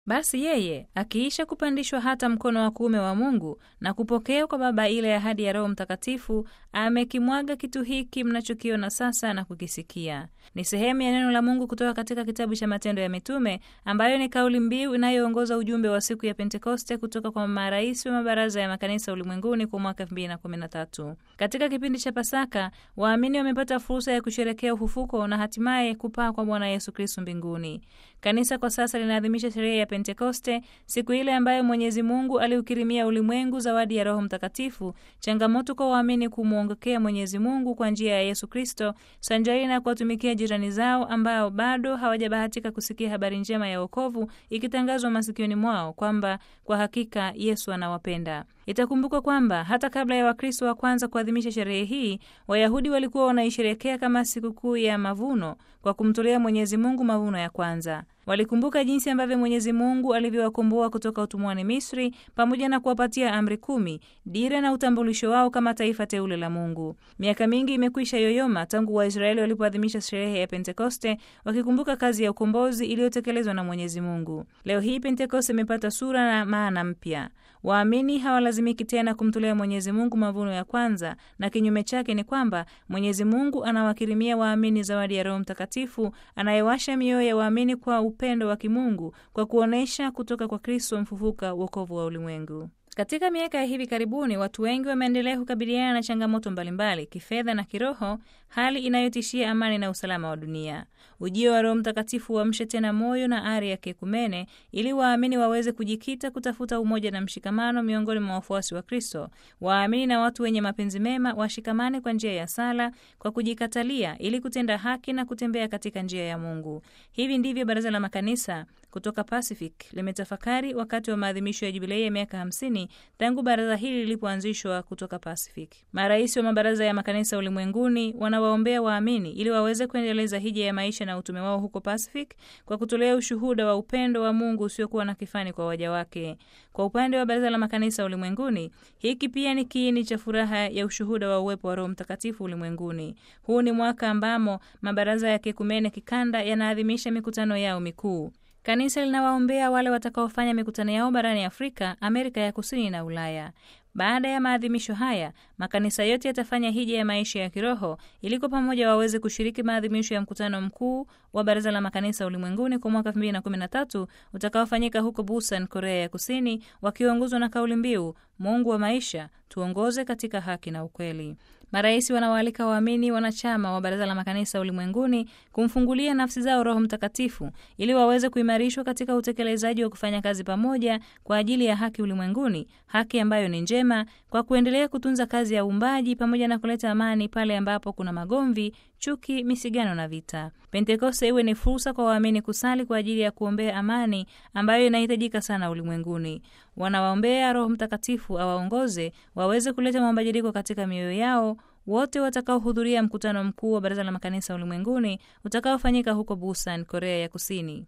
Basi yeye akiisha kupandishwa hata mkono wa kuume wa Mungu na kupokea kwa Baba ile ahadi ya Roho Mtakatifu, amekimwaga kitu hiki mnachokiona sasa na kukisikia. Ni sehemu ya neno la Mungu kutoka katika kitabu cha Matendo ya Mitume, ambayo ni kauli mbiu inayoongoza ujumbe wa siku ya Pentekoste kutoka kwa marais wa mabaraza ya makanisa ulimwenguni kwa mwaka 2013. Katika kipindi cha Pasaka, waamini wamepata fursa ya kusherekea ufufuko na hatimaye kupaa kwa Bwana Yesu Kristo mbinguni. Kanisa kwa sasa linaadhimisha sherehe ya Pentekoste, siku ile ambayo Mwenyezi Mungu aliukirimia ulimwengu zawadi ya Roho Mtakatifu, changamoto kwa waamini kumwongokea Mwenyezi Mungu kwa njia ya Yesu Kristo, sanjari na kuwatumikia jirani zao ambao bado hawajabahatika kusikia habari njema ya wokovu ikitangazwa masikioni mwao kwamba kwa hakika Yesu anawapenda. Itakumbukwa kwamba hata kabla ya Wakristo wa kwanza kuadhimisha sherehe hii, Wayahudi walikuwa wanaisherekea kama sikukuu ya mavuno kwa kumtolea Mwenyezi Mungu mavuno ya kwanza. Walikumbuka jinsi ambavyo Mwenyezi Mungu alivyowakomboa kutoka utumwani Misri, pamoja na kuwapatia amri kumi, dira na utambulisho wao kama taifa teule la Mungu. Miaka mingi imekwisha yoyoma tangu Waisraeli walipoadhimisha sherehe ya Pentekoste, wakikumbuka kazi ya ukombozi iliyotekelezwa na Mwenyezi Mungu. Leo hii Pentekoste imepata sura na maana mpya. Waamini hawalazimiki tena kumtolea Mwenyezi Mungu mavuno ya kwanza, na kinyume chake ni kwamba Mwenyezi Mungu anawakirimia waamini zawadi ya Roho Mtakatifu anayewasha mioyo ya waamini kwa upendo wa kimungu kwa kuonyesha kutoka kwa Kristo mfufuka wokovu wa ulimwengu. Katika miaka ya hivi karibuni watu wengi wameendelea kukabiliana na changamoto mbalimbali kifedha na kiroho, hali inayotishia amani na usalama wa dunia. Ujio wa Roho Mtakatifu uamshe tena moyo na ari ya kiekumene ili waamini waweze kujikita kutafuta umoja na mshikamano miongoni mwa wafuasi wa Kristo. Waamini na watu wenye mapenzi mema washikamane kwa njia ya sala, kwa kujikatalia, ili kutenda haki na kutembea katika njia ya Mungu. Hivi ndivyo Baraza la Makanisa kutoka Pacific limetafakari wakati wa maadhimisho ya jubilei ya miaka 50 tangu baraza hili lilipoanzishwa kutoka Pacific. Marais wa mabaraza ya makanisa ulimwenguni wanawaombea waamini ili waweze kuendeleza hija ya maisha na utume wao huko Pacific kwa kutolea ushuhuda wa upendo wa Mungu usiokuwa na kifani kwa waja wake. Kwa upande wa baraza la makanisa ulimwenguni, hiki pia ni kiini cha furaha ya ushuhuda wa uwepo wa Roho Mtakatifu ulimwenguni. Huu ni mwaka ambamo mabaraza ya kiekumene kikanda yanaadhimisha mikutano yao mikuu. Kanisa linawaombea wale watakaofanya mikutano yao barani Afrika, Amerika ya Kusini na Ulaya. Baada ya maadhimisho haya, makanisa yote yatafanya hija ya maisha ya kiroho ili kwa pamoja waweze kushiriki maadhimisho ya mkutano mkuu wa Baraza la Makanisa Ulimwenguni kwa mwaka 2013 utakaofanyika huko Busan, Korea ya Kusini, wakiongozwa na kauli mbiu Mungu wa maisha, tuongoze katika haki na ukweli. Marais wanawaalika waamini wanachama wa Baraza la Makanisa Ulimwenguni kumfungulia nafsi zao Roho Mtakatifu ili waweze kuimarishwa katika utekelezaji wa kufanya kazi pamoja kwa ajili ya haki ulimwenguni, haki ambayo ni njema, kwa kuendelea kutunza kazi ya uumbaji pamoja na kuleta amani pale ambapo kuna magomvi, chuki, misigano na vita. Pentekoste iwe ni fursa kwa waamini kusali kwa ajili ya kuombea amani ambayo inahitajika sana ulimwenguni. Wanawaombea Roho Mtakatifu awaongoze waweze kuleta mabadiliko katika mioyo yao wote watakaohudhuria mkutano mkuu wa Baraza la Makanisa Ulimwenguni utakaofanyika huko Busan, Korea ya Kusini.